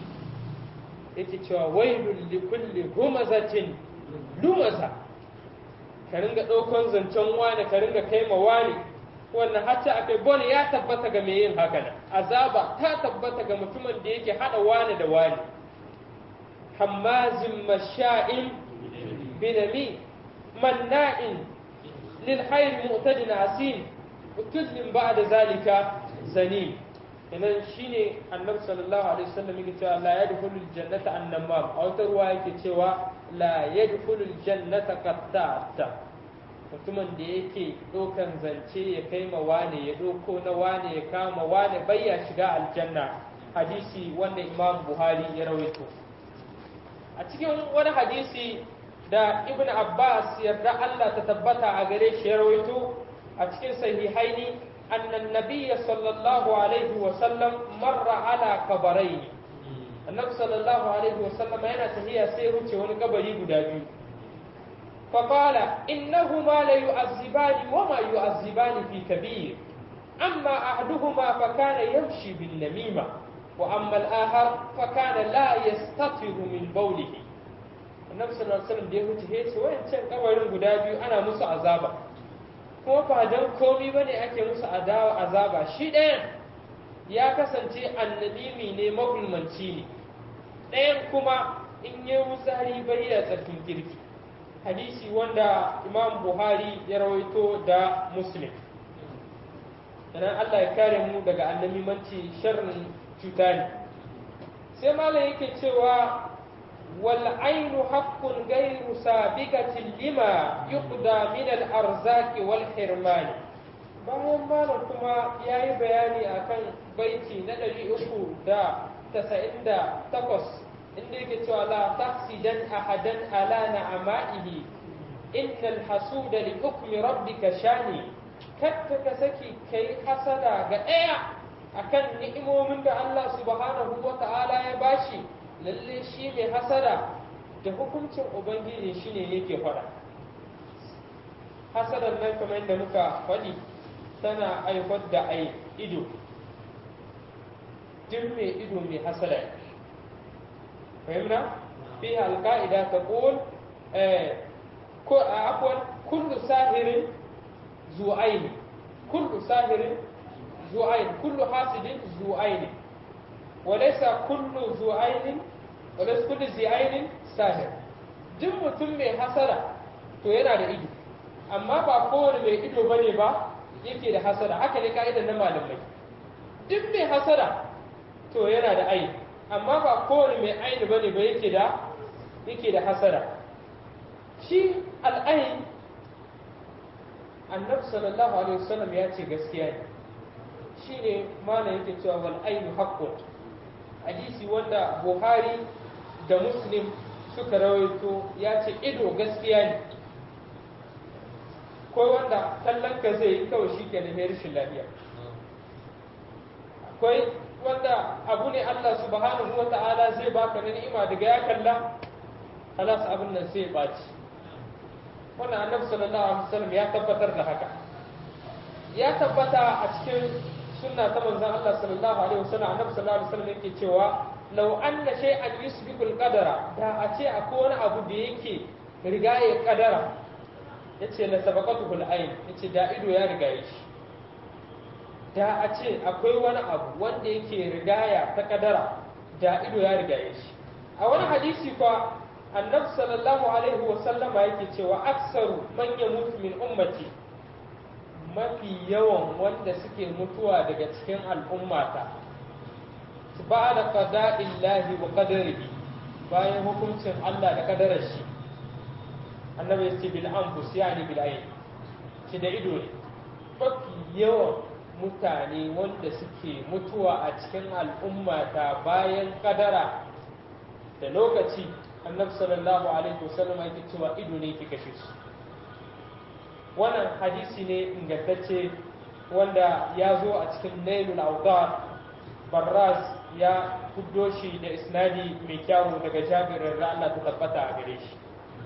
yake cewa wailul likulli humazatin lumaza ka ringa ɗaukan zancen wani ka ringa kai ma wani wannan hatta akai bone ya tabbata ga mai yin haka nan azaba ta tabbata ga mutumin da yake hada wani da wani hammazin masha'in binami manna'in lil hayr mu'tadin asin utuzlim ba'da zalika zanim kenan shine annabi sallallahu alaihi wasallam yake cewa la yadkhulul jannata annamam a wata ruwa yake cewa la yadkhulul jannata qattata mutumin da yake dokan zance ya kai ma wane ya doko na wane ya kama wane bai ya shiga aljanna hadisi wanda imam buhari ya rawaito a cikin wani hadisi da ibn abbas yarda allah ta tabbata a gare shi ya rawaito a cikin sahihaini أن النبي صلى الله عليه وسلم مر على قبرين النبي صلى الله عليه وسلم هنا تهي سيرتي ونقبري قدابي فقال إنهما ليعذبان وما يعذبان في كبير أما أحدهما فكان يمشي بالنميمة وأما الآخر فكان لا يستطر من بوله النبي صلى الله عليه وسلم بيقول هيك وين كان قبرين قدابي أنا مسو عذابا kuma ba don komi ba ne ake musu adawa azaba shi ɗayan ya kasance annabimi ne magulmanci ne ɗayan kuma in yi wutsari bai da tsarkin kirki hadisi wanda imam buhari ya rawaito da muslim idan allah ya kare mu daga annamimanci sharrin cuta ne sai malam yake cewa والعين حق غير سابقة لما يقضى من الأرزاق والحرمان bayan malam kuma ya yi bayani a kan baiti na ɗari uku da tasa'in da takwas inda yake cewa la tahsidan ahadan ala na'ama'ihi innal hasuda li hukmi rabbika shani kadda ka saki kai hasada ga ɗaya akan ni'imomin da Allah subhanahu wa ta'ala ya bashi lalle shi mai hasada da hukuncin ubangiji shi ne yake faɗa hasadar nan kamar yadda muka faɗi tana haifar da ai ido duk mai ido mai hasada fahimna fi alƙa'ida ta ƙul ko a akwai kullu sahirin zu'aini kullu sahirin zu'aini kullu hasidin zu'aini وليس كل ذو عين وليس كل ذي عين ساهر duk mutum mai hasara to yana da ido amma ba kowane mai ido bane ba yake da hasara haka ne ka'idar na malamai duk mai hasara to yana da aini amma ba kowane mai aini bane ba yake da yake da hasara shi al'ain annabi sallallahu alaihi wasallam ya ce gaskiya ne shine malam yake cewa wal ainu haqqun hadisi wanda buhari da muslim suka rawaito ya ce ido gaskiya ne ko wanda kallon ka zai yi kawai shi ke da rashin lafiya akwai wanda abu ne allah subhanahu wa ta'ala zai baka na ni'ima daga ya kalla halas abin nan sai ya ɓaci wannan annabi sallallahu alaihi wasallam ya tabbatar da haka ya tabbata a cikin sunna ta manzon Allah sallallahu alaihi wasallam annabi sallallahu alaihi wasallam yake cewa law anna shay'an yusbiqu al-qadara da a ce akwai wani abu da yake riga ya kadara yace la sabaqatuhu al-ayn yace da ido ya riga shi da a ce akwai wani abu wanda yake rigaya ta kadara da ido ya riga ya shi a wani hadisi kwa annabi sallallahu alaihi wa sallama yake cewa aksaru man yamutu min ummati mafi yawan wanda suke mutuwa daga cikin al'ummata ba da qada'illahi wa qadarihi bayan hukuncin Allah da kadarar shi annabi ya ce bil anfus yani bil ayn shi da ido ne mafi yawan mutane wanda suke mutuwa a cikin al'ummata bayan kadara da lokaci annabi sallallahu alaihi wasallam yake cewa ido ne ke kashe su wannan hadisi ne ingantacce wanda ya zo a cikin nailul awdar barras ya kuddo shi da isnadi mai kyawu daga jabirin da Allah ta tabbata a gare shi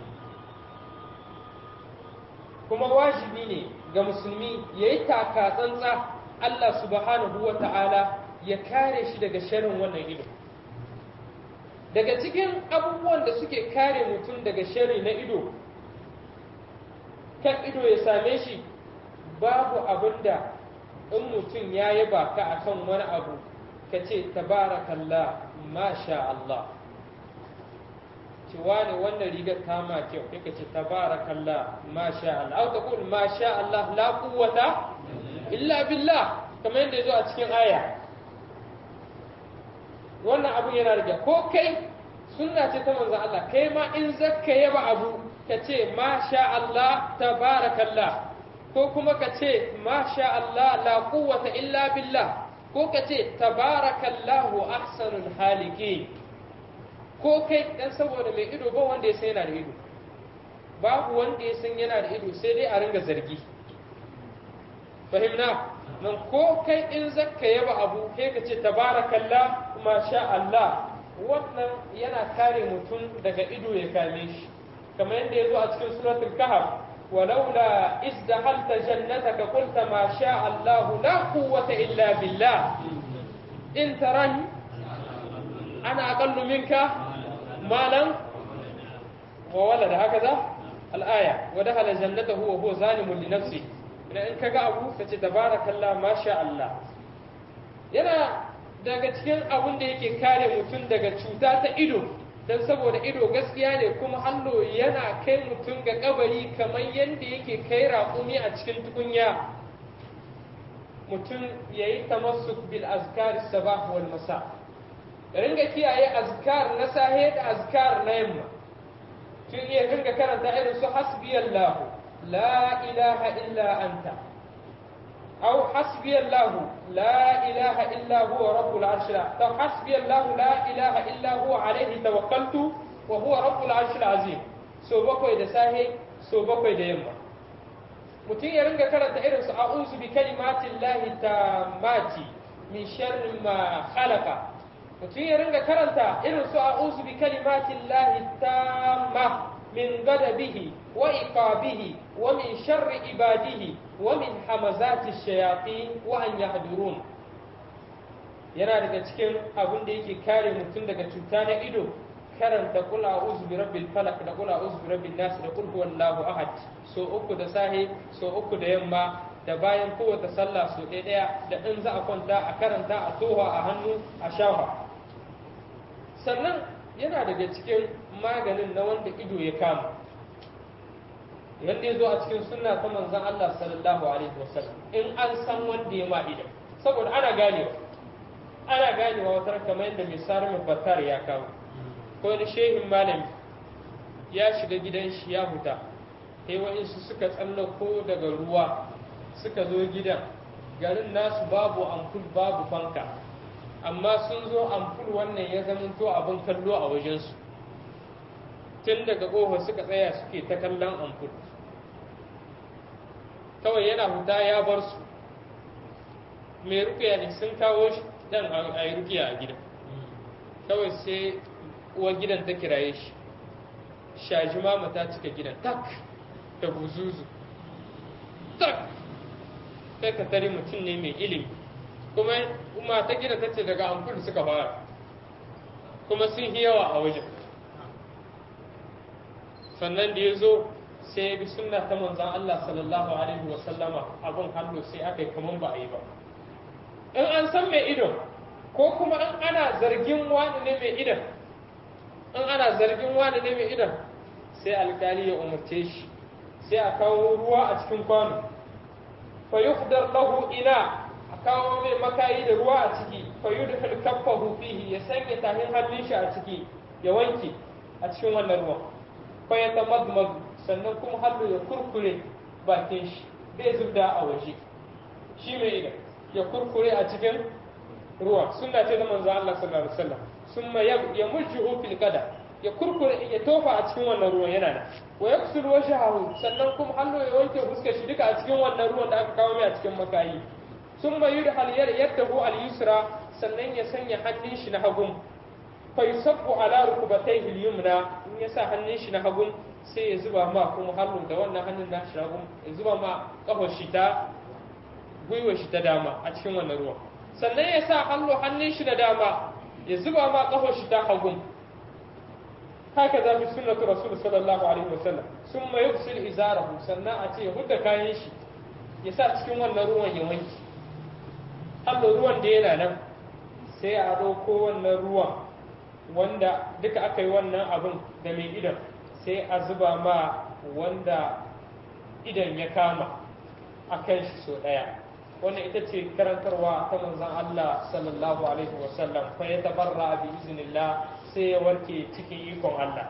kuma wajibi ne ga musulmi ya yi taka tsantsa Allah subhanahu wa ta'ala ya kare shi daga sharin wannan ido daga cikin abubuwan da suke kare mutum daga shari na ido kan ido ya same shi babu abin da in mutum ya yaba ka akan wani abu ka ce tabarakallah masha Allah ci wani wannan rigar ta ma kyau kai ka ce tabarakallah masha Allah au taqul masha Allah la quwwata illa billah kamar yadda yazo a cikin aya wannan abu yana rage ko kai sunna ce ta manzon Allah kai ma in zakka yaba abu ka ce masha Allah tabarakallah ko kuma ka ce masha Allah la quwwata illa billah ko ka ce tabarakallahu ahsanul haliki ko kai dan saboda mai ido ba wanda ya san yana da ido babu wanda ya san yana da ido sai dai a ringa zargi fahimna nan ko kai in zakka yaba abu kai ka ce tabarakallah masha Allah wannan yana kare mutum daga ido ya kame shi kamar yadda ya zo a cikin suratul kahf ولولا إذ دخلت جنتك قلت ما شاء الله لا قوة إلا بالله إن تراني أنا أقل منك مالا وولد هكذا الآية ودخل جنته وهو ظالم لنفسه إن كجا أبو فتبارك الله ما شاء الله yana daga cikin abin da yake kare mutum daga cuta ta ido don saboda ido gaskiya ne kuma hallo yana kai mutum ga kabari kamar yadda yake kai raƙumi a cikin tukunya mutum ya yi tamassuk bil azkar sabah wal masa ringa kiyaye azkar na sahe da azkar na yamma tun iya ringa karanta irin su hasbiyallahu la ilaha illa anta أو حسبي الله لا إله إلا هو رب العرش أو حسبي الله لا إله إلا هو عليه توكلت وهو رب العرش العظيم so bakwai da sahe so bakwai da yamma mutum ya ringa karanta irin su a'udhu bi kalimatin lahi tammati min sharri ma khalaqa mutum ya ringa karanta irin su a'udhu bi kalimatin lahi tamma min ghadabihi wa iqabihi wa min sharri ibadihi ومن همزات الشياطين وأن يحضرون yana daga cikin abin da yake kare mutum daga cuta na ido karanta kul a'udhu bi rabbil falaq da kul a'udhu bi rabbin nas da kul huwallahu ahad so uku da sahi so uku da yamma da bayan kowace sallah so ɗaya ɗaya da in za a kwanta a karanta a toha a hannu a shafa sannan yana daga cikin maganin na wanda ido ya kama wanda ya zo a cikin sunna ta manzon Allah sallallahu alaihi wasallam in an san wanda ya ma idan saboda ana ganewa ana ganewa wata kamar yadda mai sarmi battar ya kawo ko wani shehin malami ya shiga gidan shi ya huta sai wa'insu suka tsallako daga ruwa suka zo gidan garin nasu babu ampul babu fanka amma sun zo ampul wannan ya zamanto abin kallo a wajensu tun daga ƙofa suka tsaya suke ta kallon ampul kawai yana huta ya bar su mai rukiya ne sun kawo shi dan a yi rukiya a gidan kawai sai uwar gidan ta kiraye shi shaji mama ta cika gidan tak da buzuzu tak sai ka tare mutum ne mai ilimi kuma kuma ta gida ta ce daga amfani suka fara kuma sun yi yawa a wajen sannan da ya zo sai ya bi sunna ta manzan Allah sallallahu alaihi wa sallama abun hannu sai aka yi kaman ba a yi ba in an san mai ido ko kuma in ana zargin wani ne mai idan in ana zargin wani ne mai idan sai alkali ya umarce shi sai a kawo ruwa a cikin kwano fa yuhdar lahu ina a kawo mai makayi da ruwa a ciki fa yudkhil kaffahu fihi ya sanya tahin hannun shi a ciki ya wanke a cikin wannan ruwan fa ya tamadmad sannan kuma hallo ya kurkure bakin shi bai zubda a waje shi mai idan ya kurkure a cikin ruwa sunna ce da manzo Allah sallallahu alaihi wasallam summa ya mujju fil qada ya kurkure ya tofa a cikin wannan ruwan yana nan wa yaksul wajhahu sannan kuma hallo ya wanke fuskar shi duka a cikin wannan ruwan da aka kawo mai a cikin makayi summa yudhal yadahu al yusra sannan ya sanya hannun shi na hagun fa yusabbu ala rukbatayhi al yumna in ya sa hannun shi na hagun sai ya zuba ma kuma hannun da wannan hannun na shi na hagun ya zuba ma kafar shi ta gwiwar shi ta dama a cikin wannan ruwan sannan ya sa hannu hannun shi na dama ya zuba ma kafar shi ta hagun haka za fi sunnatu rasul sallallahu alaihi wasallam sun mai yusul izarahu sannan a ce ya hudda kayan shi ya sa cikin wannan ruwan ya wanki hallo ruwan da yana nan sai a ɗauko wannan ruwan wanda duka aka yi wannan abin da mai idan sai a zuba ma wanda idan ya kama a kan shi so ɗaya wannan ita ce karantarwa ta manzon Allah sallallahu alaihi wasallam fa ya tabarra bi iznillah sai ya warke cikin ikon Allah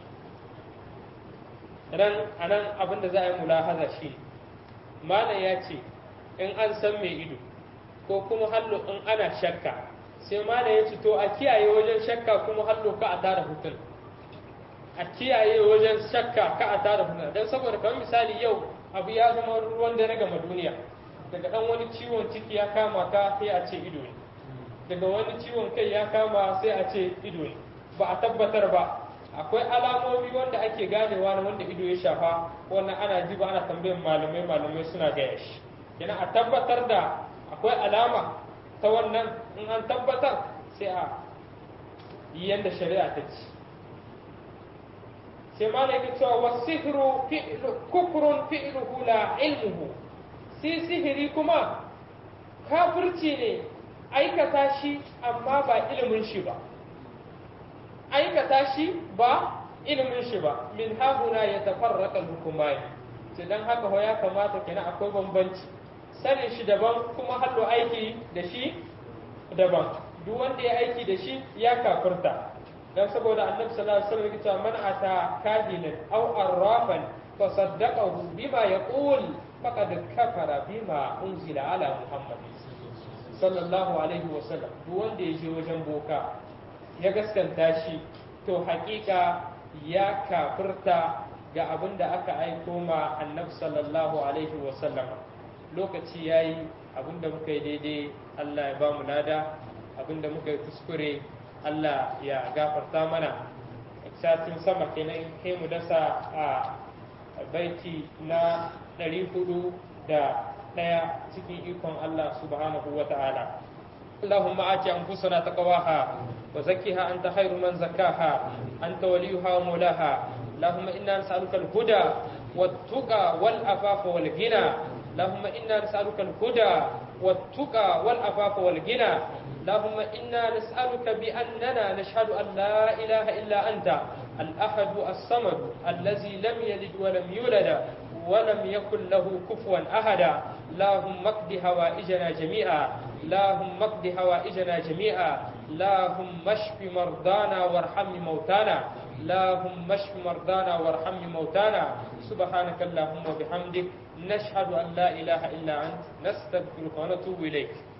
ran anan abin da za a yi mulahaza shi malam ya ce in an san mai ido ko kuma hallo in ana shakka sai malam ya ce to a kiyaye wajen shakka kuma hallo ka a tara hutun a kiyaye wajen shakka ka a tara hutun don saboda kamar misali yau abu ya zama ruwan dare gama duniya daga dan wani ciwon ciki ya kama ka sai a ce ido ne daga wani ciwon kai ya kama sai a ce ido ne ba a tabbatar ba akwai alamomi wanda ake ganewa na wanda ido ya shafa wannan ana ji ba ana tambayin malamai malamai suna gaya shi yana a tabbatar da akwai alama ta wannan in an tabbatar sai a yi yadda shari'a ta ci sai ma yake cewa wasihru kufrun fi'luhu la ilmuhu sai sihiri kuma kafirci ne aikata shi amma ba ilimin shi ba aikata shi ba ilimin shi ba min hahuna ya tafarraka hukumai sai dan haka ho ya kamata kenan akwai bambanci sanin shi daban kuma hallo aiki da shi daban duk wanda ya aiki da shi ya kafirta dan saboda annabi sallallahu alaihi wasallam ya man ata kahinan aw arrafan fa saddaqahu bima yaqul faqad kafara bima unzila ala muhammad sallallahu alaihi wasallam duk wanda ya je wajen boka ya gaskanta shi to hakika ya kafirta ga abin da aka aiko ma annabi sallallahu alaihi wasallam lokaci yayi abin da muka yi daidai Allah ya ba mu lada abin da muka yi kuskure Allah ya gafarta mana satin sama kenan kai mu dasa a baiti na ɗari hudu da ɗaya cikin ikon Allah subhanahu wa ta'ala اللهم آت أنفسنا تقواها وزكها أنت خير من زكاها أنت وليها ومولاها اللهم إنا نسألك الهدى والتقى والأفاف والغنى اللهم إنا نسألك الهدى والتقى والأفاف والغنى اللهم إنا نسألك بأننا نشهد أن لا إله إلا أنت الأحد الصمد الذي لم يلد ولم يولد ولم يكن له كفوا أحدا اللهم اقض هوائجنا جميعا اللهم اقض هوائجنا جميعا اللهم اشف مرضانا وارحم موتانا اللهم اشف مرضانا وارحم موتانا سبحانك اللهم وبحمدك نشهد أن لا إله إلا أنت نستغفرك ونتوب إليك